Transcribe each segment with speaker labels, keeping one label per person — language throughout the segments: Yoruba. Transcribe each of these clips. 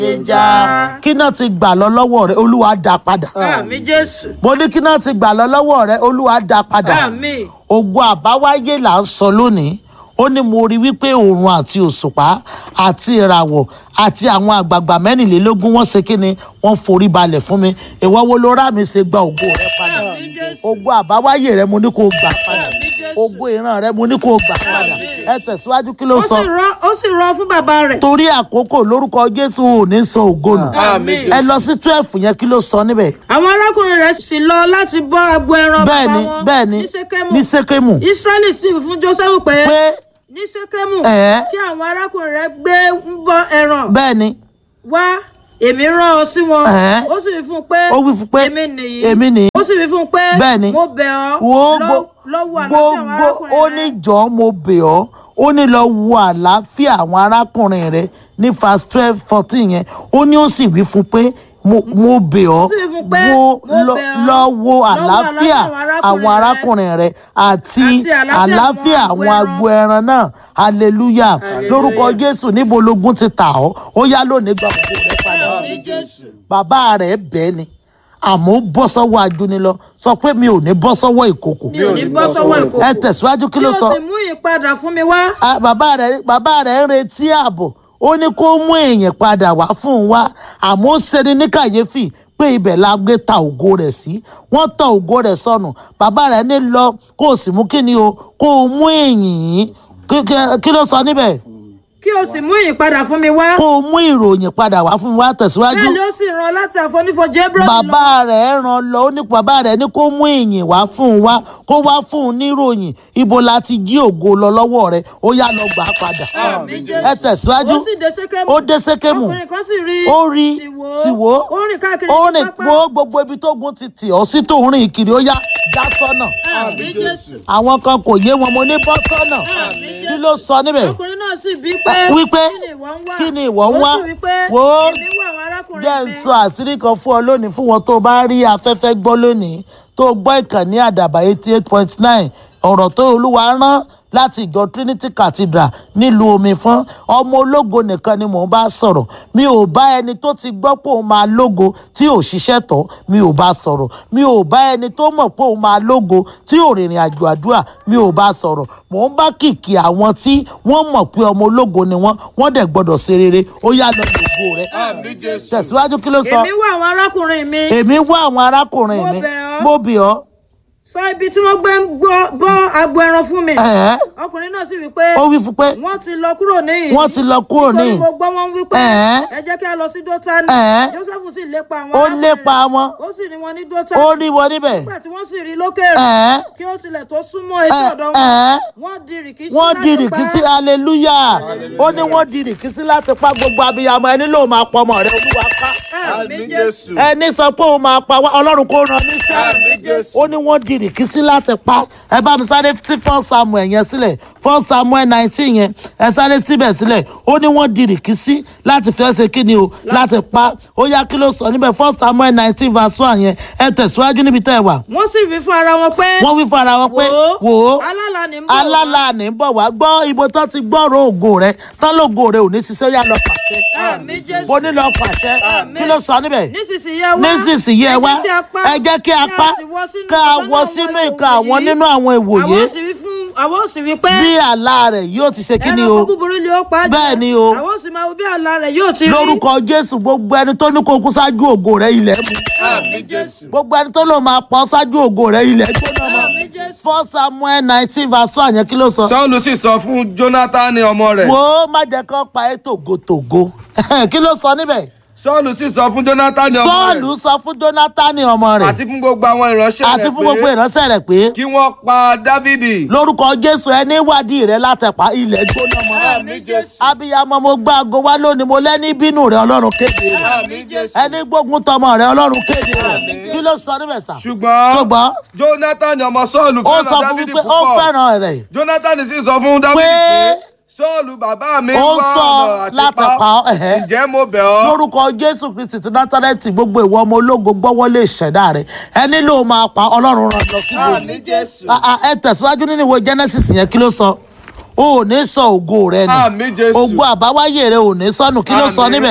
Speaker 1: ìjà kí náà ti gbà lọ lọ́wọ́ rẹ olúwa dá padà
Speaker 2: àmì jésù
Speaker 1: mo ní kí náà ti gbà lọ lọ́wọ́ rẹ olúwa dá padà
Speaker 2: àmì
Speaker 1: ogun àbáwáyé là ń sọ lónìí ó ní mo rí wípé òòrùn àti òṣùpá àti ìràwọ̀ àti àwọn àgbààgbà mẹ́rìnlélógún wọ́n ṣe kí ni wọ́n forí balẹ̀ fún mi ìwọ wo ló rà mí ṣe gba ògo rẹ padà
Speaker 2: àmì jésù
Speaker 1: ogun àbáwáyé rẹ mo ní kó o gbà padà
Speaker 2: àmì jésù
Speaker 1: ogun ìran rẹ mo ní kó o gbà padà ẹ tẹ̀síwájú kí ló
Speaker 2: ó
Speaker 1: sọ
Speaker 2: sì rán ó sì rán fún bàbá rẹ̀
Speaker 1: torí àkókò lórúkọ jésù ò ní sọ ògo nù
Speaker 2: àmì
Speaker 1: ẹ lọ sí twelve yẹn kí ló sọ níbẹ̀
Speaker 2: àwọn arákùnrin rẹ̀ sì lọ láti bọ́ agbo ẹran
Speaker 1: bẹ́ẹ̀
Speaker 2: bàbá
Speaker 1: ni
Speaker 2: wọn
Speaker 1: bẹ́ẹ̀ ni
Speaker 2: ní sékémù
Speaker 1: ní sékémù
Speaker 2: israẹli sì wí fún jósẹ́fù pé
Speaker 1: pé
Speaker 2: ní sékémù
Speaker 1: Ẹ̀.
Speaker 2: kí àwọn arákùnrin rẹ̀ gbé ń bọ́ ẹran
Speaker 1: bẹ́ẹ̀ ni
Speaker 2: wá èmi rán ọ sí wọn
Speaker 1: Ẹ̀.
Speaker 2: ó sì wí fún un pé
Speaker 1: ó wí fún pé
Speaker 2: èmi nìyí
Speaker 1: èmi nìyí
Speaker 2: ó sì wí fún un pé
Speaker 1: Bẹ́ẹ̀ ni.
Speaker 2: mo bẹ̀ ọ́
Speaker 1: wo
Speaker 2: lọ-
Speaker 1: gbo-
Speaker 2: lọ́wọ́ àlàáfíà àwọn
Speaker 1: gbogbo ó
Speaker 2: arákùnrin
Speaker 1: ní
Speaker 2: rẹ̀
Speaker 1: jọ̀ọ́ mo bẹ̀ ọ́ ó ní lọ wo àlàáfíà àwọn arákùnrin rẹ ní verse twelve fourteen yẹn ó ní ó sì wí fún pé mo mo bẹ̀ ọ́
Speaker 2: Ó sì wí fún pé,
Speaker 1: wo
Speaker 2: mo
Speaker 1: lọ
Speaker 2: bẹ̀ ọ́,
Speaker 1: lọ wo
Speaker 2: lọ wo
Speaker 1: àlàáfíà
Speaker 2: àlàáfíà
Speaker 1: àwọn arákùnrin rẹ àti
Speaker 2: Àti àlàáfíà
Speaker 1: àlàáfíà
Speaker 2: àwọn
Speaker 1: àwọn
Speaker 2: agbo
Speaker 1: agbo ẹran náà hallelujah lórúkọ jésù níbo logun ti tà ọ́ ó yá lónìí gba ògo rẹ padà
Speaker 2: àmì jésù
Speaker 1: bàbá rẹ̀ bẹ́ẹ̀ ni àmọ́ ó bọ́ sọ́wọ́ ajúni lọ sọ pé mi ò ní bọ́ sọ́wọ́ ìkòkò
Speaker 2: mi ò ní bọ́ sọ́wọ́
Speaker 1: ẹ
Speaker 2: ìkòkò
Speaker 1: tẹ̀síwájú kí
Speaker 2: kí
Speaker 1: ló
Speaker 2: o
Speaker 1: sọ
Speaker 2: sì mú ìpadà fún mi wá
Speaker 1: Ah, bàbá rẹ̀ bàbá rẹ̀ ń retí ààbò ó ní kó mú èèyàn padà wá fún un wá àmọ́ ó ṣeni ní kàyéfì pé ibẹ̀ la gbé ta ògo rẹ̀ sí wọ́n tọ ògo rẹ̀ sọnù bàbá rẹ̀ ní lọ kó o sì mú kí ni o kó o mú èèyàn yìí Kí- kí- kí ló sọ níbẹ̀
Speaker 2: kí o sì mú ìpadà fún mi wá
Speaker 1: kó o mú ìròyìn padà wá fún un wá tẹ̀síwájú
Speaker 2: bẹ́ẹ̀ ni ó sì rán láti àfonífojì Hébrónì lọ
Speaker 1: bàbá rẹ̀ ràn lọ ó ní bàbá rẹ̀ ní kó mú ìyìn wá fún un wá kó wá fún un níròyìn ibo la ti jí ògo lọ lọ́wọ́ rẹ̀ ó yá lọ gbà á padà
Speaker 2: àmì jésù
Speaker 1: ẹ tẹ̀síwájú
Speaker 2: ó sì dé sékémù
Speaker 1: ó dé sékémù
Speaker 2: ọkùnrin kan sì rí
Speaker 1: ó rí
Speaker 2: sì wò
Speaker 1: sì wò
Speaker 2: ó rìn káàkiri
Speaker 1: ó
Speaker 2: ní
Speaker 1: rìn
Speaker 2: pápá
Speaker 1: wo gbogbo ibi tó gun ti tì ọ́ sí tó ń rìn kiri ó yá já sọ́nà
Speaker 2: àmì jésù
Speaker 1: àwọn kan kò yé wọn mo ní bọ́ sọ́nà
Speaker 2: àmì
Speaker 1: kí ló sọ níbẹ̀
Speaker 2: ọkùnrin náà sì bí pé
Speaker 1: wípé
Speaker 2: kí ni ìwọ ń wá
Speaker 1: kí ni ìwọ ń wá?
Speaker 2: ó sì wí pé
Speaker 1: Wò ó.
Speaker 2: èmi wá àwọn arákùnrin
Speaker 1: jẹ́ ń
Speaker 2: mi
Speaker 1: sọ àṣírí kan fún ọ lónìí fún wọn tó bá rí afẹ́fẹ́ gbọ́ lónìí tó gbọ́ ìkànnì àdàbà eighty eight point nine ọ̀rọ̀ tó olúwa rán láti ìjọ trinity cathedral nílùú omi fún ọmọ ológo nìkan ni mò ń bá sọ̀rọ̀ mi ò bá ẹni tó ti gbọ́ pé òun máa lógo tí ò ṣiṣẹ́ tọ́ mi ò bá sọ̀rọ̀ mi ò bá ẹni tó mọ̀ pé òun máa lógo tí ò rìnrìn àjò àdúrà mi ò bá sọ̀rọ̀ mò ń bá kìkì àwọn tí wọ́n mọ̀ pé ọmọ ológo ni wọ́n wọ́n dẹ̀ gbọ́dọ̀ ṣe rere ó yá lọ lògo rẹ
Speaker 3: Àmì Jésù.
Speaker 1: tẹ̀síwájú kí ló sọ
Speaker 2: èmi wá àwọn arákùnrin mi
Speaker 1: èmi wá àwọn arákùnrin
Speaker 2: Mo
Speaker 1: mi
Speaker 2: bẹ̀ ọ́.
Speaker 1: mo bì ọ́
Speaker 2: sọ ibi tí wọ́n gbé ń gbọ́- bọ́ agbo ẹran fún mi
Speaker 1: ẹ̀ẹ́
Speaker 2: ọkùnrin náà sì wí pé
Speaker 1: ó wí fún pé
Speaker 2: wọ́n ti lọ kúrò níyìn
Speaker 1: wọ́n ti lọ kúrò ní
Speaker 2: nítorí mo gbọ́ wọn wí pé
Speaker 1: Ẹ̀ẹ́.
Speaker 2: ẹ jẹ́ kí a lọ sí dótánì
Speaker 1: Ẹ̀ẹ́.
Speaker 2: joseph sì lépa àwọn
Speaker 1: ó
Speaker 2: arákùnrin
Speaker 1: lépa
Speaker 2: rẹ̀.
Speaker 1: wọn
Speaker 2: ó sì rí wọn ní
Speaker 1: ó
Speaker 2: dótánì
Speaker 1: rí wọn níbẹ̀
Speaker 2: nígbà tí wọ́n sì rí lókèrè
Speaker 1: ẹ̀ẹ́
Speaker 2: kí ó tilẹ̀ tó súnmọ́ etí
Speaker 1: Ẹ̀-
Speaker 2: ọ̀dọ̀
Speaker 1: ẹ̀ẹ́.
Speaker 2: wọn wọ́n di rìkísí
Speaker 1: wọ́n
Speaker 2: láti
Speaker 1: di
Speaker 2: pa
Speaker 1: rìkísí hallelujah ó ní wọ́n di rìkísí láti pa gbogbo abiyamọ ẹni ló máa pọ ọmọ rẹ olúwa pa
Speaker 2: àmì
Speaker 3: Àmì
Speaker 2: jésù
Speaker 3: Jésù.
Speaker 1: ẹni sọ pé òun máa pa wá ọlọ́run kó ràn ní sí
Speaker 3: Àmì Jésù.
Speaker 1: ó ní wọ́n di rìkísí láti pa ẹ bá mi sáré sí first samuel yẹn sílẹ̀ first samuel nineteen yẹn ẹ sáré síbẹ̀ sílẹ̀ ó ní wọ́n di rìkísí láti fẹ́ ṣe kí ni o láti pa ó yá kí ló sọ níbẹ̀ first samuel nineteen verse one yẹn ẹ tẹ̀síwájú níbi tẹ́ ẹ wà
Speaker 2: wọ́n sì wí fún ara wọn pé
Speaker 1: wọ́n wí fún ara wọn pé wò ó
Speaker 2: alálà ní ń bọ̀ wá.
Speaker 1: alálà ní bọ̀ wá gbọ́ ibo tán ti gbọ́rọ̀ ògo rẹ tán lógo rẹ ò ní ṣiṣẹ́ yá lọ pàṣẹ
Speaker 2: àmì jésù
Speaker 1: bó ní lọ pàṣẹ kí ló sọ níbẹ̀
Speaker 2: nísinsìnyí ẹ wá
Speaker 1: nísinsìnyí ẹ wá ẹ jẹ́ kí a pa ká a wọ sínú ìka àwọn nínú àwọn ìwòye
Speaker 2: àwọn sì wí fún àwọn sì wí pé
Speaker 1: bí àlá rẹ̀ yóò ti ṣe kí ni o
Speaker 2: ẹranko búburú ni ó pa á jẹ.
Speaker 1: Bẹ́ẹ̀ ni o.
Speaker 2: àwọn sì máa wo bí àlá rẹ̀ yóò ti rí
Speaker 1: lórúkọ jésù gbogbo ẹni tó ní kó kú ṣáájú ògo rẹ ilẹ̀ mú
Speaker 3: Àmì Jésù.
Speaker 1: gbogbo ẹni tó lò máa pọ̀ ṣáájú ògo rẹ ilẹ̀ gbóná mọ́
Speaker 2: àmì jésù
Speaker 1: first samuel nineteen verse one yẹn kí ló sọ.
Speaker 3: Sọ́ọ̀lù sì sọ fún Jónátánì ọmọ rẹ̀.
Speaker 1: wo má jẹ́ kán pa ẹ́ tògótògó kí ló sọ níbẹ̀.
Speaker 3: Sọ́ọ̀lù sì sọ fún Jónátánì ọmọ
Speaker 1: sọ́ọ̀lù
Speaker 3: rẹ̀.
Speaker 1: sọ fún jónátánì ọmọ rẹ̀
Speaker 3: Àti fún gbogbo àwọn ìránṣẹ́
Speaker 1: àti
Speaker 3: rẹ̀
Speaker 1: fún gbogbo
Speaker 3: pé
Speaker 1: ìránṣẹ́ rẹ̀ pé
Speaker 3: kí wọ́n pa Dávìdì.
Speaker 1: lórúkọ jésù ẹni wádìí rẹ látẹ̀pá ilẹ̀ gbóná mọ́.
Speaker 3: Àmì Jésù.
Speaker 1: abiyamọ mo gbá aago wá lónìí mo lẹ́ni bínú rẹ ọlọ́run kéde rẹ
Speaker 3: Àmì Jésù.
Speaker 1: ẹni gbógun tọmọ rẹ ọlọ́run kéde rẹ kí ló sọ níbẹ̀ sà.
Speaker 3: Ṣùgbọ́n
Speaker 1: ṣùgbọ́n
Speaker 3: Jónátánì ọmọ Sọ́ọ̀lù
Speaker 1: ó sọ
Speaker 3: fẹ́ràn
Speaker 1: fún mi
Speaker 3: Dávìdì
Speaker 1: pé ó
Speaker 3: púpọ̀.
Speaker 1: fẹ́ràn rẹ̀
Speaker 3: Jónátánì sì sọ fún Dávìdì
Speaker 1: Pé-
Speaker 3: pé Sọ́ọ̀lù bàbá mi
Speaker 1: ó
Speaker 3: wá
Speaker 1: sọ
Speaker 3: ọ̀nà àti
Speaker 1: láti
Speaker 3: pa
Speaker 1: pa
Speaker 3: ọ́.
Speaker 1: ọ́, ẹ̀hẹ́.
Speaker 3: Ǹjẹ́ mo bẹ̀ ọ́?
Speaker 1: lórúkọ jésù kristi ti nátàrẹ́tì gbogbo ìwọ ọmọ ológo gbọ́wọ́lé ìṣẹ̀dá rẹ ẹni ló máa pa ọlọ́run ràn lọ sí
Speaker 3: Àmì
Speaker 1: gbòòrò
Speaker 3: Jésù.
Speaker 1: Ah, ah, ẹ tẹ̀síwájú nínú ìwé genesis yẹn kí ló sọ o ò ní sọ ògo rẹ nù
Speaker 3: Àmì Jésù.
Speaker 1: ògo àbáwáyé rẹ ò ní sọnù kí ló sọ
Speaker 3: Àmín.
Speaker 1: níbẹ̀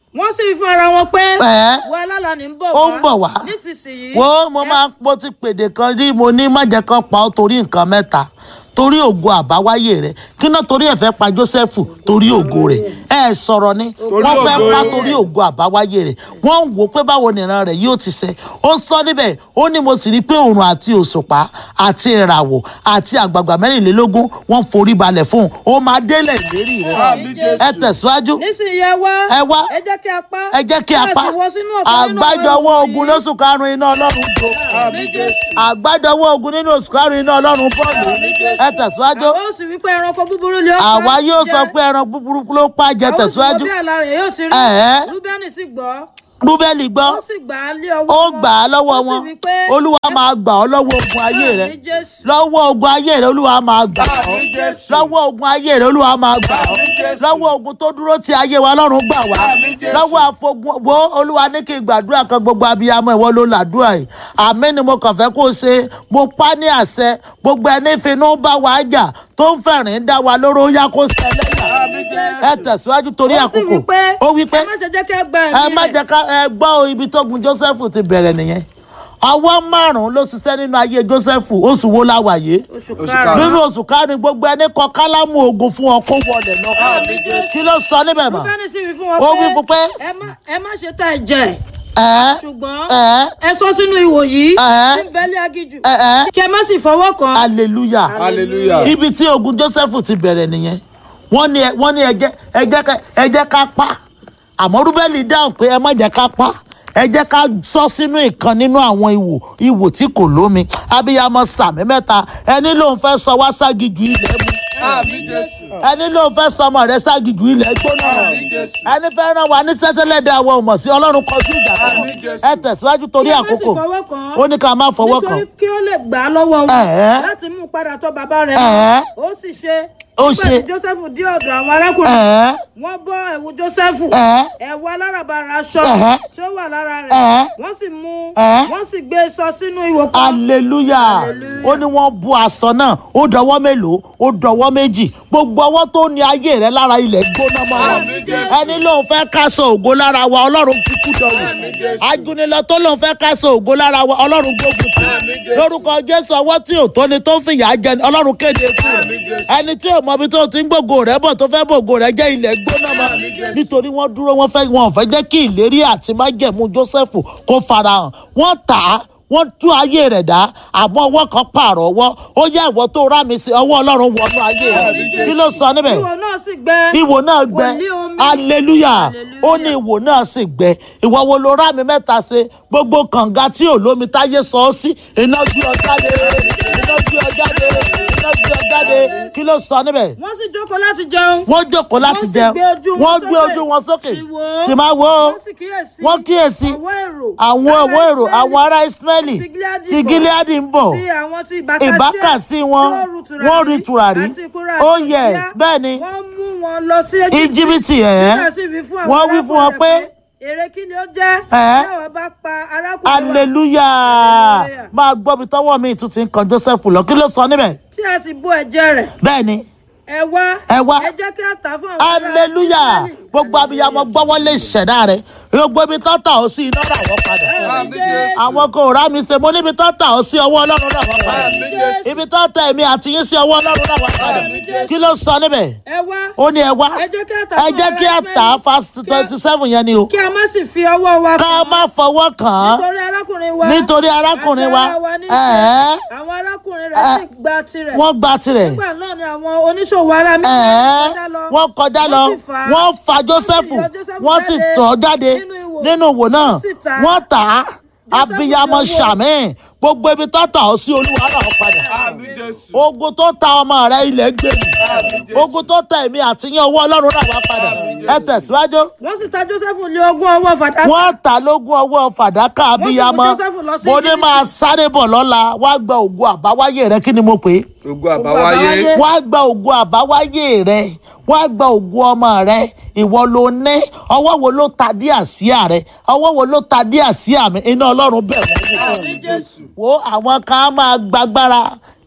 Speaker 2: wọ́n sì fún ara wọn pé
Speaker 1: Ẹ̀.
Speaker 2: wọ́n alálà ní ń bọ̀
Speaker 1: Ó ń bọ̀ wá.
Speaker 2: nísinsìnyí
Speaker 1: wo mo máa mo ti pèdè kan rí mo ní má jẹ́ kán pa ọ́ torí nǹkan mẹ́ta torí ògo àbáwáyé rẹ̀ kí náà torí ẹ̀ fẹ́ pa Jósẹ́fù torí ògo rẹ̀ ẹ sọ̀rọ̀ ni wọ́n fẹ́
Speaker 3: ògo
Speaker 1: pa
Speaker 3: rẹ̀.
Speaker 1: torí ògo àbáwáyé rẹ̀ wọ́n ń wò pé báwo nìran rẹ̀ yóò ti ṣẹ ó sọ níbẹ̀ ó ní mo sì rí i pé òòrùn àti òṣùpá àti ìràwọ̀ àti àgbààgbà mẹ́rìnlélógún wọ́n forí balẹ̀ fún un ó máa délẹ̀ ìlérí rẹ̀
Speaker 3: Àmín Jésù.
Speaker 1: ẹ tẹ̀síwájú
Speaker 2: nísinsìnyí ẹ wá
Speaker 1: Ẹ wá.
Speaker 2: ẹ jẹ́ kí a pa
Speaker 1: ẹ jẹ́ kí a pa
Speaker 2: sì wọ sínú ọ̀kan nínú àwọn
Speaker 1: àgbájọwọ́
Speaker 2: ẹrù
Speaker 1: ogun
Speaker 2: wọ̀nyí.
Speaker 1: lóṣù karùn-ún iná ọlọ́run jó
Speaker 3: Àmín Jésù.
Speaker 1: àgbájọwọ́ ogun nínú oṣù karùn-ún iná ọlọ́run bọ́ọ̀lù ẹ tẹ̀síwájú
Speaker 2: àwọn ó sì wí pé ẹranko búburú ni ó pa
Speaker 1: àwa yóò
Speaker 2: jẹ.
Speaker 1: sọ pé ẹran búburú ló pa jẹ
Speaker 2: Àwọn sì
Speaker 1: tẹ̀síwájú
Speaker 2: mọ bí àlá rẹ̀ yóò ti rí
Speaker 1: Ẹ̀ẹ́.
Speaker 2: rúbẹ́nì sì gbọ́
Speaker 1: rúbẹ́lì gbọ́
Speaker 2: ó sì gbà á lé ọwọ́
Speaker 1: ó
Speaker 2: wọn.
Speaker 1: gbà á lọ́wọ́
Speaker 2: Ó sì
Speaker 1: wọn
Speaker 2: wí pé,
Speaker 1: olúwa máa gbà ọ́ lọ́wọ́ ogun ayé rẹ
Speaker 2: Àmín Jésù.
Speaker 1: lọ́wọ́ ogun ayé rẹ olúwa máa gbà ọ́
Speaker 3: Àmín Jésù.
Speaker 1: lọ́wọ́ ogun ayé rẹ olúwa máa gbà ọ́
Speaker 3: Àmín Jésù.
Speaker 1: lọ́wọ́ ogun tó dúró ti ayé wa ọlọ́run gbà wá
Speaker 3: Àmín Jésù.
Speaker 1: lọ́wọ́ àfogun wo olúwa ní kí n gbàdúrà kan gbogbo abiyamọ ìwọ ló làdúrà yìí àmín ni mo kàn fẹ́ kó o ṣe mo pa ní àṣẹ gbogbo ẹni finú bá wa jà tó ń fẹ̀rín dá wa lóró ó yá kó ṣẹlẹ̀
Speaker 3: Àmín Jésù.
Speaker 1: ẹ tẹ̀síwájú torí
Speaker 2: ó sì
Speaker 1: àkókò
Speaker 2: wí pé
Speaker 1: ó wí pé
Speaker 2: ẹ má ṣe jẹ́ kí ẹ gba
Speaker 1: ẹ
Speaker 2: ẹ̀mí
Speaker 1: má
Speaker 2: rẹ̀.
Speaker 1: jẹ́ ká ẹ gbọ́ o, ibi tógun Joseph ti bẹ̀rẹ̀ nìyẹn ọwọ́ márùn-ún ló ṣiṣẹ́ nínú ayé Joseph oṣù wo la wà yìí
Speaker 2: oṣù
Speaker 3: Oṣù
Speaker 2: karùn-ún
Speaker 1: nínú oṣù karùn-ún gbogbo ẹni kọ kálámù ogun fún ọ kó wọlé lọ kí ló sọ níbẹ̀ mọ́
Speaker 2: rúbẹ́nì sì wí fún wọn
Speaker 1: Ó wí fún pé,
Speaker 2: ẹ má- ẹ má ṣe ta ẹ̀jẹ̀
Speaker 1: ẹ
Speaker 2: ṣùgbọ́n
Speaker 1: ẹ
Speaker 2: ẹ sọ sínú ihò yìí
Speaker 1: Ẹ̀ẹ́.
Speaker 2: tí ń bẹ́lẹ̀ agijù
Speaker 1: ẹ ẹ
Speaker 2: kí ẹ má sì fọwọ́ kàn án.
Speaker 1: hallelujah
Speaker 3: Hallelujah.
Speaker 1: ibi tí ogun Joseph ti bẹ̀rẹ̀ nìyẹn wọ́n ní ẹ- wọ́n ní ẹ jẹ́ ẹ jẹ́ ká- ẹ jẹ́ ká pa àmọ́ rúbẹ́lì dáhùn pé ẹ má jẹ́ ká pa ẹ jẹ́ ká sọ sínú ìkan nínú àwọn ìwò ìwò tí kò lómi abiyamọ sàmì mẹ́ta ẹni lòun fẹ́ sọ wá ságijù ilẹ̀ mu
Speaker 3: Àmín Jésù.
Speaker 1: ẹni lòun fẹ́ sọ ọmọ rẹ̀ ságijù ilẹ̀ gbóná
Speaker 3: Àmín Jésù.
Speaker 1: ẹni fẹ́ ràn wá ní sẹ́tẹ́lẹ́dẹ́ àwọn ọmọ sí ọlọ́run kọjú ìjà fún wọn.
Speaker 3: Àmín Jésù.
Speaker 1: ẹ tẹ̀síwájú torí
Speaker 2: Kí ẹ má sì
Speaker 1: àkókò
Speaker 2: fọwọ́ kàn án.
Speaker 1: ó ní ká má fọwọ́ kàn
Speaker 2: nítorí kí ó lè gbà á lọ́wọ́ wọn
Speaker 1: Ẹ̀ẹ́.
Speaker 2: láti mú un padà tọ́ bàbá rẹ̀
Speaker 1: Ẹ̀ẹ́.
Speaker 2: ó sì ṣe
Speaker 1: Ó
Speaker 2: nígbà
Speaker 1: ṣe.
Speaker 2: tí Joseph dé ọ̀dọ̀ àwọn arákùnrin
Speaker 1: ẹ̀ẹ́
Speaker 2: wọ́n bọ́ ẹ̀wù Joseph
Speaker 1: Ẹ̀ẹ́.
Speaker 2: ẹ̀wù aláràbarà aṣọ
Speaker 1: Ẹ̀ẹ́.
Speaker 2: tí ó wà lára rẹ̀
Speaker 1: Ẹ̀ẹ́.
Speaker 2: wọ́n sì mú
Speaker 1: Ẹ̀ẹ́.
Speaker 2: wọ́n sì gbé e sọ sínú ìwò kan
Speaker 1: hallelujah ó ní wọ́n bu aṣọ náà ó dọwọ́ mélòó ó dọwọ́ méjì gbogbo ọwọ́ tó ní ayé rẹ lára ilẹ̀ gbóná mọ́ wọn
Speaker 3: Àmín Jésù.
Speaker 1: ẹni lóun fẹ́ káṣọ ògo lára wa ọlọ́run kíkú dọ̀wọ́
Speaker 3: Àmín Jésù.
Speaker 1: ajunilọ tó lóun fẹ́ káṣọ ògo lára wa ọlọ́run gbógun tì
Speaker 3: Àmín Jésù.
Speaker 1: lórúkọ jésù ọwọ́ tí ò tó ni tó ń fìyà jẹ ni ọlọ́run kéde fún un
Speaker 3: Àmín Jésù.
Speaker 1: ẹni tí ò mọ ibi tó ti ń gbògo rẹ bọ̀ tó fẹ́ bògo rẹ jẹ́ ilẹ̀ gbóná mọ́
Speaker 3: Àmín Jésù.
Speaker 1: nítorí wọ́n dúró wọ́n fẹ́ wọn ò fẹ́ jẹ́ kí ìlérí àti májẹ̀mú joseph kó farahàn wọ́n tà á wọ́n tú ayé rẹ̀ dá àmọ́ ọwọ́ kan pààrọ̀ ọwọ́ ó yá ìwọ tó rá mi sí ọwọ́ ọlọ́run wọnú ayé rẹ̀ kí ló sọ níbẹ̀
Speaker 2: ìwò náà sì gbẹ
Speaker 1: ìwò náà gbẹ
Speaker 2: kò ní omi.
Speaker 1: hallelujah
Speaker 2: Hallelujah.
Speaker 1: ó ní ìwò náà sì gbẹ ìwọ wo ló rá mi mẹ́ta ṣe gbogbo kànga tí ò lómi táyé sọ ọ́ sí iná gbé ọ jáde iná gbé ọ jáde iná gbé ọ jáde kí ló sọ níbẹ̀
Speaker 2: wọ́n sì jókòó láti jẹun
Speaker 1: wọ́n jókòó láti
Speaker 2: Wọ́n sì
Speaker 1: jẹun
Speaker 2: gbé ojú wọn
Speaker 1: wọ́n gbé
Speaker 2: sókè.
Speaker 1: ojú wọn sókè
Speaker 2: Sì wò ó.
Speaker 1: sì máa wo
Speaker 2: wọ́n sì kíyèsí
Speaker 1: wọ́n kíyèsí
Speaker 2: ọwọ́ èrò
Speaker 1: àwọn
Speaker 2: ará
Speaker 1: owó èrò
Speaker 2: Ísírẹ́lì
Speaker 1: àwọn ará Ísírẹ́lì
Speaker 2: ti Gíleádì
Speaker 1: ti
Speaker 2: bọ̀,
Speaker 1: Gíleádì ń bọ̀
Speaker 2: tí àwọn ti
Speaker 1: ìbákàsí wọn wọ́n rí tùràrí ó yẹ bẹ́ẹ̀ ni
Speaker 2: wọ́n mú wọn lọ sí
Speaker 1: íjíbítì ẹ̀
Speaker 2: Nígbà sì wí fún àwọn
Speaker 1: wọ́n wí fún wọn
Speaker 2: arákùnrin
Speaker 1: pé
Speaker 2: rẹ̀ èrè kí ni ó jẹ́
Speaker 1: Ẹ̀ẹ́.
Speaker 2: tí àwọn bá pa arákùnrin wa
Speaker 1: hallelujah
Speaker 2: Hallelujah.
Speaker 1: máa gbọ́ bí tọ́wọ́ mi tún ti ń kan Joseph lọ kí ló sọ níbẹ̀
Speaker 2: tí a sì bó ẹ̀jẹ̀ rẹ̀
Speaker 1: bẹ́ẹ̀ ni
Speaker 2: ẹ wá
Speaker 1: Ẹ wá.
Speaker 2: ẹ jẹ́ kí a tà fún àwọn ará
Speaker 1: hallelujah
Speaker 2: Ísírẹ́lì.
Speaker 1: gbogbo abiyamọ gbọ́wọ́ lè ṣẹ̀dá rẹ̀ gbogbo ibi tó tà ó sí iná rà wọ́n padà
Speaker 3: Àmín Jésù.
Speaker 1: àwọn kò rá mi ṣe mo níbi tó tà ó sí ọwọ́ ọlọ́run rà wọ́n padà
Speaker 3: Àmín Jésù.
Speaker 1: ibi tó tà èmi àti yín sí ọwọ́ ọlọ́run rà wọ́n padà kí ló sọ níbẹ̀
Speaker 2: ẹ wá
Speaker 1: ó ní ẹ wá
Speaker 2: ẹ jẹ́ kí a tà
Speaker 1: ẹ
Speaker 2: fún
Speaker 1: jẹ́
Speaker 2: ará
Speaker 1: kí a tà á
Speaker 2: Ísírẹ́lì.
Speaker 1: fast twenty seven yẹn ni o
Speaker 2: kí a má sì fi ọwọ́ wa
Speaker 1: ká
Speaker 2: kàn
Speaker 1: má fọwọ́ kàn án
Speaker 2: nítorí arákùnrin wa
Speaker 1: nítorí arákùnrin wa
Speaker 2: àti ara wa ní í ṣe.
Speaker 1: ẹ̀ẹ́
Speaker 2: àwọn arákùnrin rẹ̀ sì gba tirẹ̀
Speaker 1: wọ́n gba tirẹ̀
Speaker 2: nígbà náà ni àwọn oníṣòwò ara mi
Speaker 1: ẹ̀ẹ́
Speaker 2: kọjá lọ
Speaker 1: wọ́n kọjá lọ
Speaker 2: sì fà á.
Speaker 1: wọ́n fa Joseph
Speaker 2: yọ Jósẹ́fù
Speaker 1: wọ́n sì
Speaker 2: jáde
Speaker 1: tọ́ jáde
Speaker 2: nínú ìwò.
Speaker 1: nínú ìwò náà
Speaker 2: Wọ́n sì tà á.
Speaker 1: wọ́n tà á
Speaker 2: Jósẹ́fù
Speaker 1: abiyamọ
Speaker 2: yọ owó.
Speaker 1: sàmì gbogbo ibi tó tà ó sí olúwa rà ó padà
Speaker 3: Àmín Jésù.
Speaker 1: ogun tó ta ọmọ rẹ ilẹ̀ gbèrú
Speaker 3: Àmín Jésù.
Speaker 1: ogun tó ta èmi àti yín ọwọ́ ọlọ́run rà wá padà ẹ tẹ̀síwájú
Speaker 2: wọ́n sì ta Jósẹ́fù lé ogún ọwọ́ fàdákà
Speaker 1: wọ́n ta lógún ọwọ́ fàdákà abiyamọ
Speaker 2: Jósẹ́fù lọ sí
Speaker 1: mo ní
Speaker 2: Íjíbítì.
Speaker 1: máa sáré bọ̀ lọ́la wá gba ògùn àbáwáyé rẹ kí ni mo pè é
Speaker 3: Ògo
Speaker 2: àbáwáyé.
Speaker 3: àbáwáyé.
Speaker 1: wá gba ògùn àbáwáyé rẹ wá gba ògùn ọmọ rẹ ìwọ ló ní ọwọ́ wo ló ta dí àsíá rẹ ọwọ́ wo ló ta dí àsíá mi iná ọlọ́run bẹ̀ wọ́n wò
Speaker 2: Àmín Jésù.
Speaker 1: wo àwọn kan á máa gbàgbára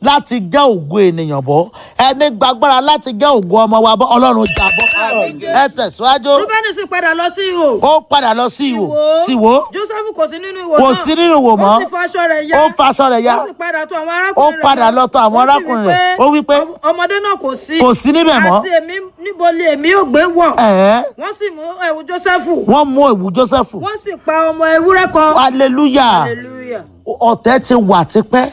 Speaker 1: láti gẹ́ ògo ènìyàn bọ́ ẹni gbàgbára láti gẹ́ ògo ọmọ wa bọ́ ọlọ́run jà bọ́ ẹ tẹ̀síwájú
Speaker 2: rúbẹ́nì sì padà lọ sí ihò.
Speaker 1: ó padà lọ sí ìwò sí ìwò
Speaker 2: joseph kò sí nínú ìwò
Speaker 1: Kò
Speaker 2: náà.
Speaker 1: sí nínú ìwò mọ́.
Speaker 2: ó sì faṣọ rẹ̀ ya.
Speaker 1: ó faṣọ rẹ̀ ya
Speaker 2: ó sì padà tó àwọn
Speaker 1: ó
Speaker 2: arákùnrin rẹ̀
Speaker 1: padà
Speaker 2: lọ.
Speaker 1: lọ tọ̀ àwọn
Speaker 2: Ó sì
Speaker 1: arákùnrin rẹ̀ ó wí pé
Speaker 2: ọmọdé náà kò sí.
Speaker 1: Kò sí níbẹ̀ mọ́.
Speaker 2: àti èmi níbo ni èmi ò gbé wọ̀.
Speaker 1: ẹ̀ẹ́
Speaker 2: wọ́n sì mú ẹ̀wù joseph.
Speaker 1: wọ́n mú ìwù Jósẹ́fù
Speaker 2: wọ́n sì pa ọmọ ewúrẹ́ kan.
Speaker 1: hallelujah
Speaker 2: hallelujah.
Speaker 1: ọ̀tẹ̀ ti wà tipẹ́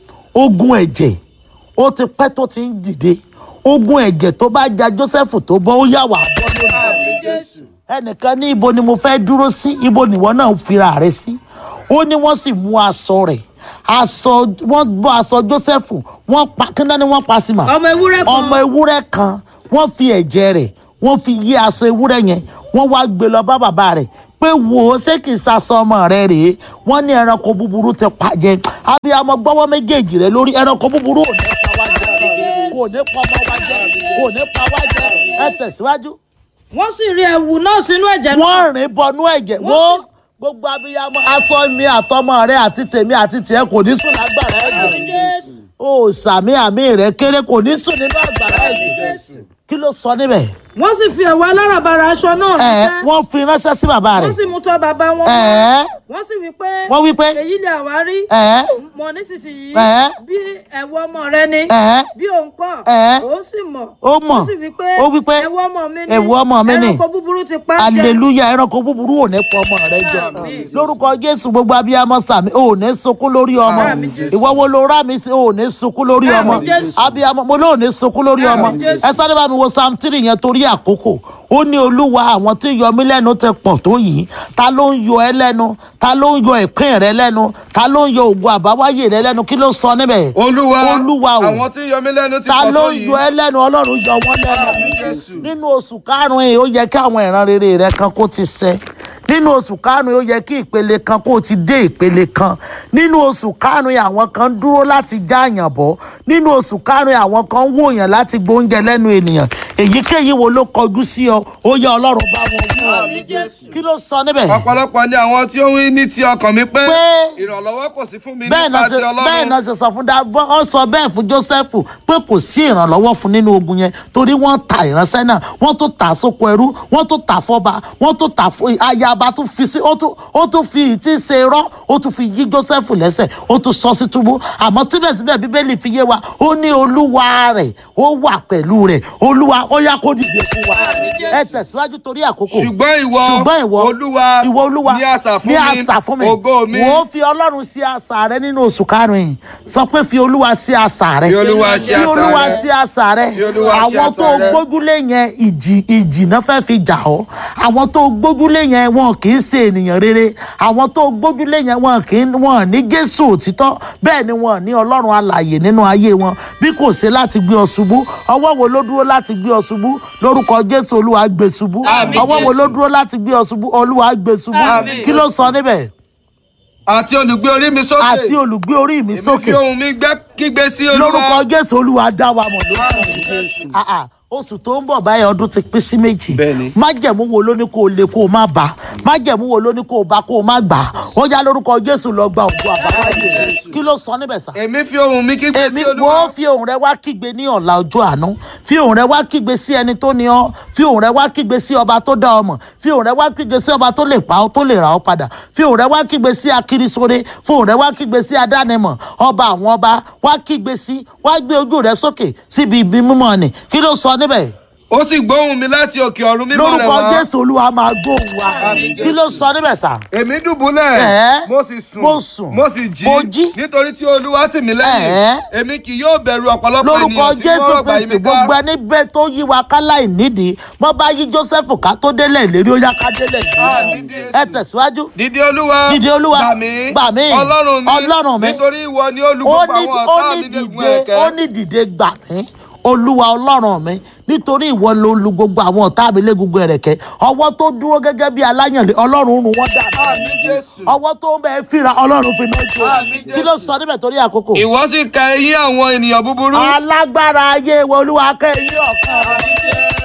Speaker 1: ogun ẹ̀jẹ̀ ó ti pẹ́ tó ti ń dìde ogun ẹ̀jẹ̀ tó bá ja Jósẹ́fù tó bọ́ ó yà wá bọ́ lónìí
Speaker 3: Jésù.
Speaker 1: ẹnìkan ní ibo ni mo fẹ́ dúró sí ibo nìwọ náà fira rẹ sí ó ní wọ́n sì mú aṣọ rẹ̀ aṣọ wọ́n bọ́ aṣọ Jósẹ́fù wọ́n pa kí náà ni wọ́n pa sí mà
Speaker 2: ọmọ ewúrẹ́ kan.
Speaker 1: ọmọ ewúrẹ́ kan wọ́n fi ẹ̀jẹ̀ rẹ̀ wọ́n fi yí aṣọ ewúrẹ́ yẹn wọ́n wá gbé lọ bá bàbá rẹ̀ pé wò ó ṣé kìí ṣaṣọ ọmọ rẹ rèé wọ́n ní ẹranko búburú ti pàjẹ́ abiyamọ gbọ́wọ́ méjèèjì rẹ lórí ẹranko búburú ò ní pa wá jẹ kò ní pa ọmọ wa jẹ kò ní pa wá jẹ ẹ tẹ̀síwájú
Speaker 2: wọ́n sì rí ẹ̀wù náà sínú ẹ̀jẹ̀ náà.
Speaker 1: wọ́n rìn bọnú ẹ̀jẹ̀ wo gbogbo abiyamọ aṣọ mi àtọmọ rẹ àti tèmi àti tiẹ̀ kò ní sùn lágbára ẹ̀jẹ̀
Speaker 2: Jésù.
Speaker 1: o sàmì àmì rẹ kéré kò ní sùn nínú àgbàrá ẹ̀jẹ̀ kí ló sọ níbẹ̀
Speaker 2: wọ́n sì fi ẹ̀wù aláràbarà aṣọ náà
Speaker 1: ẹ
Speaker 2: ránṣẹ́.
Speaker 1: wọ́n fi ránṣẹ́ sí bàbá rẹ̀
Speaker 2: wọ́n sì mú tọ́ bàbá wọn.
Speaker 1: ẹ
Speaker 2: wọ́n sì wí pé.
Speaker 1: wọ́n wí pé
Speaker 2: èyí lè àwárí.
Speaker 1: ẹ
Speaker 2: mọ̀ nísinsìnyí.
Speaker 1: Ẹ̀.
Speaker 2: bí ẹ̀wù ọmọ rẹ ni.
Speaker 1: ẹ
Speaker 2: bí òun kọ́.
Speaker 1: Ẹ̀.
Speaker 2: òun sì mọ̀.
Speaker 1: ó mọ̀
Speaker 2: ó sì wí pé.
Speaker 1: ó wí pé
Speaker 2: ẹ̀wù ọmọ mi ni.
Speaker 1: ẹ̀wù ọmọ mi ni.
Speaker 2: ẹranko búburú ti pa á jẹ.
Speaker 1: aleluya ẹranko búburú ò ní pọ ọmọ rẹ jẹ lórúkọ jésù gbogbo abiyamọ sàmì ò ní sunkún lórí ọmọ
Speaker 2: Àmín Jésù.
Speaker 1: ìwọ wo ló rà mí sí ò ní sunkún lórí ọmọ
Speaker 2: Àmín Jésù.
Speaker 1: abiyamọ mo lóò ní sunkún lórí ọmọ
Speaker 2: Àmín Jésù.
Speaker 1: ẹ sáré bá mi wo psalm three yẹn torí àkókò ó ní olúwa àwọn tí ń yọ mí lẹ́nu ti pọ̀ tó yìí ta ló ń yọ ẹ lẹ́nu ta ló ń yọ ìpín rẹ lẹ́nu ta ló ń yọ ògùn àbáwáyé rẹ lẹ́nu kí ló sọ níbẹ̀
Speaker 3: olúwa
Speaker 1: Olúwa o.
Speaker 3: àwọn tí ń yọ mí lẹ́nu ti
Speaker 1: ta
Speaker 3: pọ̀
Speaker 1: ló
Speaker 3: tó
Speaker 1: ń
Speaker 3: yìí.
Speaker 1: yọ ẹ lẹ́nu ọlọ́run yọ wọ́n lẹ́nu
Speaker 3: Àmín Jésù.
Speaker 1: nínú oṣù karùn-ún yìí ó yẹ kí àwọn ìran rere rẹ kan kó ti ṣẹ nínú oṣù karùn-ún yìí ó yẹ kí ìpele kan kó ti dé ìpele kan nínú oṣù karùn-ún yìí àwọn kan dúró láti já àyàn bọ́ nínú oṣù karùn-ún yìí àwọn kan wòyàn láti gbóúnjẹ lẹ́nu ènìyàn èyíkéyìí wo ló kọjú sí ọ ó yẹ ọlọ́run bá wọn wí
Speaker 3: Àmín Jésù.
Speaker 1: kí ló sọ níbẹ̀
Speaker 3: ọ̀pọ̀lọpọ̀ ni àwọn tí ó ń wí ní ti ọkàn mi pé
Speaker 1: Pé-
Speaker 3: ìrànlọ́wọ́ kò sí fún mi
Speaker 1: bẹ́ẹ̀ náà
Speaker 3: nípa ti
Speaker 1: ṣe bẹ́ẹ̀
Speaker 3: ọlọ́run.
Speaker 1: náà ṣe sọ fún dábọ́ ọ sọ bẹ́ẹ̀ fún Joseph pé kò sí ìrànlọ́wọ́ fún nínú ogun yẹn torí wọ́n ta ìránṣẹ́ náà wọ́n tún tà sóko ẹrú wọ́n tún tà fọba wọ́n tún tà fún ayaba tún fi sí ó tún ó tún fi ìtí ṣe rọ́ ó tún fi yí Joseph lẹ́sẹ̀ ó tún sọ sí túbú àmọ́ síbẹ̀síbẹ̀ bíbélì fi yé wa ó ní olúwa rẹ̀ ó wà pẹ̀lú rẹ̀ olúwa ó yá kó dìde fún wa ẹ tẹ̀síwájú torí àkókò
Speaker 3: ṣùgbọ́n ìwọ
Speaker 1: ṣùgbọ́n ìwọ
Speaker 3: olúwa
Speaker 1: ìwọ olúwa
Speaker 3: ní asà fún
Speaker 1: ní
Speaker 3: mi
Speaker 1: asà fún mi
Speaker 3: ògo mi
Speaker 1: wò ó fi ọlọ́run sí asà rẹ nínú oṣù karùn-ún yìí sọ pé fi olúwa sí asà rẹ
Speaker 3: Fi Olúwa sí
Speaker 1: fi
Speaker 3: asà
Speaker 1: olúwa
Speaker 3: rẹ.
Speaker 1: sí asà rẹ
Speaker 3: Fi Olúwa sí
Speaker 1: àwọn
Speaker 3: asà
Speaker 1: tó
Speaker 3: rẹ.
Speaker 1: gbójúlé yẹn ìjì ìjì náà fẹ́ fi jà ọ́ àwọn tó gbójúlé yẹn wọn kì í ṣe ènìyàn rere àwọn tó gbójúlé yẹn wọn kì í wọn ní jésù òtítọ́ bẹ́ẹ̀ ni wọn ní ọlọ́run alààyè nínú ayé wọn bí kò ṣe láti gbé ọ ṣubú ọwọ́ wo ló dúró láti gbé ọ ṣubú lórúkọ jésù olúwa gbé ṣubú
Speaker 3: Àmín
Speaker 1: ọwọ́ wo
Speaker 3: Jésù.
Speaker 1: ló dúró láti gbé ọ ṣubú olúwa gbé ṣubú
Speaker 2: Àmín.
Speaker 1: kí ló sọ níbẹ̀
Speaker 3: àti olùgbé orí mi sókè
Speaker 1: àti olùgbé orí mi
Speaker 3: èmi
Speaker 1: sókè
Speaker 3: fi ohùn mi gbẹ́ kígbe sí
Speaker 1: lórúkọ
Speaker 3: olúwa.
Speaker 1: jésù olúwa dá wa mọ̀ lórúkọ
Speaker 3: Àmín Jésù.
Speaker 1: Ah, ah, oṣù tó ń bọ̀ báyìí ọdún ti pín sí méjì
Speaker 3: Bẹ́ẹ̀ni.
Speaker 1: májẹ̀mú wo ló ní kó o lè kó o má bá májẹ̀mú wo ló ní kó o bá kó o má gbà ó yá lórúkọ jésù lọ gba ògùn àbáwáyé kí ló sọ níbẹ̀ sá.
Speaker 3: èmi fi ohùn mi kígbe
Speaker 1: èmi
Speaker 3: sí
Speaker 1: wo
Speaker 3: olúwa.
Speaker 1: fi ohùn rẹ wá kígbe ní ọ̀la ọjọ́ àánú fi ohùn rẹ wá kígbe sí ẹni tó ní ọ fi ohùn rẹ wá kígbe sí ọba tó dá ọ mọ̀ fi ohùn rẹ wá kígbe sí ọba tó lè pa ọ tó lè rà ọ padà fi ohùn rẹ wá kígbe sí akirisore fi ohùn rẹ wá kígbe sí adánimọ̀ ọba àwọn ọba wá kígbe sí wá gbé ojú rẹ sókè síbi ibi mímọ́ ni kí ló sọ níbẹ̀
Speaker 3: ó sì gbóhùn mi láti òkè ọ̀run mímọ́ rẹ̀
Speaker 1: lórúkọ
Speaker 3: wá.
Speaker 1: jésù olúwa máa gbóhùn wa
Speaker 3: Àmín
Speaker 1: kí ló sọ níbẹ̀ sà.
Speaker 3: èmi dùbúlẹ̀
Speaker 1: Ẹ̀.
Speaker 3: mo sì sùn
Speaker 1: Mo sùn.
Speaker 3: mo sì jí
Speaker 1: Mo jí.
Speaker 3: nítorí tí olúwa tì mí
Speaker 1: Ẹ̀.
Speaker 3: lẹ́yìn èmi kì yóò bẹ̀rù ọ̀pọ̀lọpọ̀
Speaker 1: lórúkọ
Speaker 3: ènìyàn tí
Speaker 1: jésù
Speaker 3: wọ́n gbà yí
Speaker 1: kristi
Speaker 3: mi ká.
Speaker 1: gbogbo ẹni bẹ́ẹ̀ tó yí wa ká láì nídìí wọ́n bá yí joseph ká tó délẹ̀ ìlérí ó yá ká délẹ̀
Speaker 3: Àmín
Speaker 1: ìlérí
Speaker 3: Jésù.
Speaker 1: ẹ tẹ̀síwájú.
Speaker 3: dìde olúwa
Speaker 1: Dìde Olúwa.
Speaker 3: gbà mí
Speaker 1: Gbà mí.
Speaker 3: ọlọ́run mi
Speaker 1: Ọlọ́run mi.
Speaker 3: nítorí ìwọ ni
Speaker 1: ó
Speaker 3: olùgbogbo
Speaker 1: ní
Speaker 3: àwọn
Speaker 1: ó
Speaker 3: ọ̀tá
Speaker 1: ní
Speaker 3: mi légun
Speaker 1: dìde ó
Speaker 3: ẹ̀kẹ́.
Speaker 1: ní dìde gbà mí olúwa ọlọ́run mi nítorí ìwọ ló lu gbogbo àwọn ọ̀tá mi légungun ẹ̀rẹ̀kẹ́ ọwọ́ tó dúró gẹ́gẹ́ bí aláyànlé ọlọ́run rún wọ́n dà
Speaker 3: Àmín Jésù.
Speaker 1: ọwọ́ tó ń bẹ fìrà ọlọ́run fi náà jó
Speaker 3: Àmín
Speaker 1: kí ló
Speaker 3: Jésù.
Speaker 1: sọ níbẹ̀ torí àkókò.
Speaker 3: ìwọ sì ka eyín àwọn ènìyàn búburú.
Speaker 1: alágbára ayé wo olúwa kẹ́ ẹ̀yìn ọ̀kan
Speaker 3: Àmín Jésù.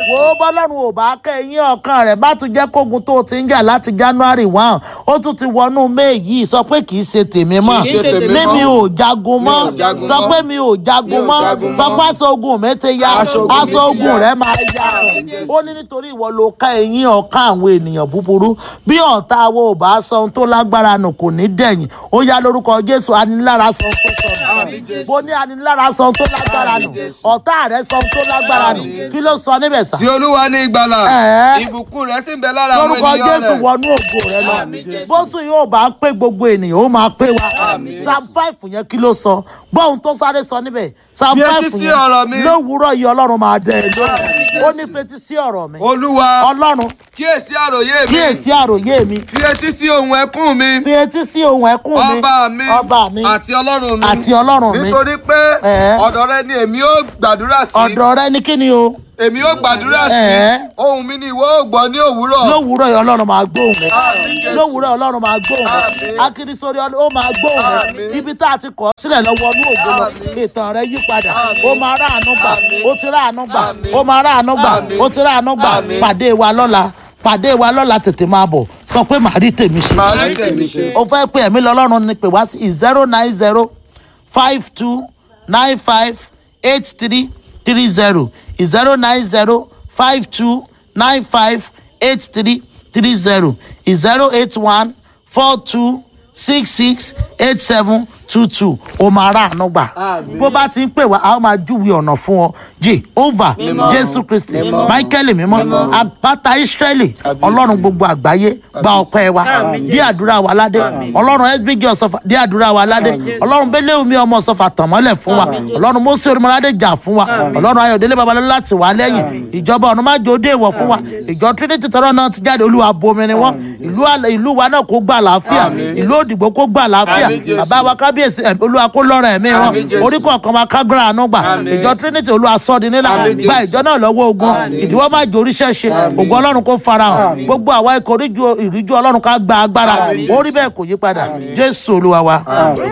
Speaker 1: wò ó bọ́lọ́run ò bá kẹ́yìn ọkàn rẹ̀ bá tún jẹ́ kógun tó o ti ń jà láti january one ó tún ti wọnú may yìí sọ pé kì í ṣe tèmi mọ́
Speaker 3: Kì í ṣe tèmi
Speaker 1: mímí
Speaker 3: mọ́.
Speaker 1: ò jagun mọ́
Speaker 3: Mi ò jagun
Speaker 1: sọ
Speaker 3: mọ́.
Speaker 1: pé mi ò jagun
Speaker 3: Mi ò
Speaker 1: mọ́
Speaker 3: jagun
Speaker 1: sọ
Speaker 3: mọ́.
Speaker 1: pé aṣọ ogun mi ti ya
Speaker 3: Aṣọ ogun mi
Speaker 1: aṣọ
Speaker 3: ti
Speaker 1: ogun
Speaker 3: ya.
Speaker 1: rẹ̀ máa ya ó ní nítorí ìwọ ló ká ẹ̀yìn ọ̀kan àwọn ènìyàn búburú bí ọ̀tá wo ò bá sọ ohun tó lágbára nù kò ní dẹ̀yìn ó yá lórúkọ jésù anilára sọ ohun tó sọ nù bó ní anilára sọ ohun tó lágbára nù ọ̀tá rẹ̀ sọ ohun tó lágbára nù kí ló sọ níbẹ̀ sá
Speaker 3: tí olúwa ní ìgbàlà
Speaker 1: Ẹ̀ẹ́.
Speaker 3: ìbùkún rẹ̀ sì ń bẹ lára àwọn
Speaker 1: lórúkọ
Speaker 3: ènìyàn
Speaker 1: jésù
Speaker 3: rẹ̀.
Speaker 1: wọnú ògo rẹ lọ bóṣù yóò bá pé gbogbo ènìyàn ó máa pé wa psalm five yẹn kí ló sọ gbọ́hùn tó sáré sọ níbẹ̀ psalm
Speaker 3: Fi etí
Speaker 1: five
Speaker 3: sí
Speaker 1: yẹn
Speaker 3: ọ̀rọ̀ mi.
Speaker 1: lówùúrọ̀ yìí ọlọ́run máa dẹ ẹ lónìí ó ní fetí sí ọ̀rọ̀ mi
Speaker 3: olúwa
Speaker 1: ọlọ́run
Speaker 3: kíyèsí àròyé mi
Speaker 1: kíyèsí àròyé mi
Speaker 3: fi etí sí ohun ẹkún mi
Speaker 1: fi etí sí ohun ẹkún mi
Speaker 3: ọba mi
Speaker 1: ọba mi
Speaker 3: àti ọlọ́run mi
Speaker 1: àti ọlọ́run mi
Speaker 3: nítorí pé
Speaker 1: Ẹ̀ẹ́.
Speaker 3: ọ̀dọ̀ rẹ ni èmi ó gbàdúrà sí
Speaker 1: ọ̀dọ̀ rẹ ní kíni o
Speaker 3: èmi ó gbàdúrà sí
Speaker 1: Ẹ̀ẹ́.
Speaker 3: ohun mi ni ìwọ ó gbọ́ ní òwúrọ̀
Speaker 1: lówùúrọ̀ yìí ọlọ́run máa gbóhùn rẹ
Speaker 3: Àmín, Jésù.
Speaker 1: lówùúrọ̀ ọlọ́run máa gbóhùn rẹ
Speaker 3: Àmín.
Speaker 1: akirisori ó máa gbóhùn rẹ
Speaker 3: Àmín.
Speaker 1: ibi tá a ti kọ̀ ọ́ sílẹ̀ lọ́wọ́ ní ògo lọ ìtàn rẹ yí padà ó máa rà àánú gbà ó ti rà àánú gbà ó máa rà àánú gbà
Speaker 3: Àmín.
Speaker 1: ó ti rà àánú gbà
Speaker 3: Àmín.
Speaker 1: pàdé wa lọ́la pàdé wa lọ́la tètè máa bọ̀ sọ pé màá rí tèmi ṣe
Speaker 3: màá rí tèmi ṣe.
Speaker 1: ó fẹ́ pé ẹ̀mí lọ́lọ́run ni pè wá sí zero nine zero five two nine five eight three three zero zero nine zero five two nine five eight three three zero zero eight one four two six six eight seven two two o máa rà àánú gbà bó bá ti ń pè wá a ó máa júwe ọ̀nà fún ọ jehovah jésù kristi michael mímọ́ àpáta israẹli ọlọ́run gbogbo àgbáyé gba ọpẹ́ wa bí àdúrà wa ládé ọlọ́run sbg ọ̀sọ́fà bí àdúrà wa ládé ọlọ́run bẹ́lẹ̀ omi ọmọ ọ̀sọ́fà tàn mọ́lẹ̀ fún wa ọlọ́run mọ́sí orímọ̀ládé jà fún wa ọlọ́run ayọ̀délé babalẹ́ láti wà lẹ́yìn ìjọba ọ̀run má jò dé ìwọ̀ fún wa ìjọ trinity tọrọ náà ti jáde olúwa bomi ni wọn ìlú àlẹ- ìlú wa náà kó gbà láàfíà ìlú òdìgbò kó gbà láàfíà
Speaker 3: Àmín, Jésù.
Speaker 1: bàbá wa kábíyèsí ẹ̀, olúwa kó lọ́rọ̀ ẹ̀mí wọn
Speaker 3: Àmín, Jésù.
Speaker 1: orí kọ̀ọ̀kan wa kágbára àánú gbà
Speaker 3: Àmín.
Speaker 1: ìjọ trinity olúwa sọ́ọ̀dì nílà
Speaker 3: Àmín,
Speaker 1: gba
Speaker 3: Jésù.
Speaker 1: ìjọ náà lọ́wọ́ ogun ìdíwọ́ má jò oríṣẹ́ ṣe ògùn ọlọ́run kó farahàn gbogbo àwa ikọ̀ oríjú ìríjú ọlọ́run ká gba agbára orí bẹ́ẹ̀ kò yí padà jésù olúwa wa.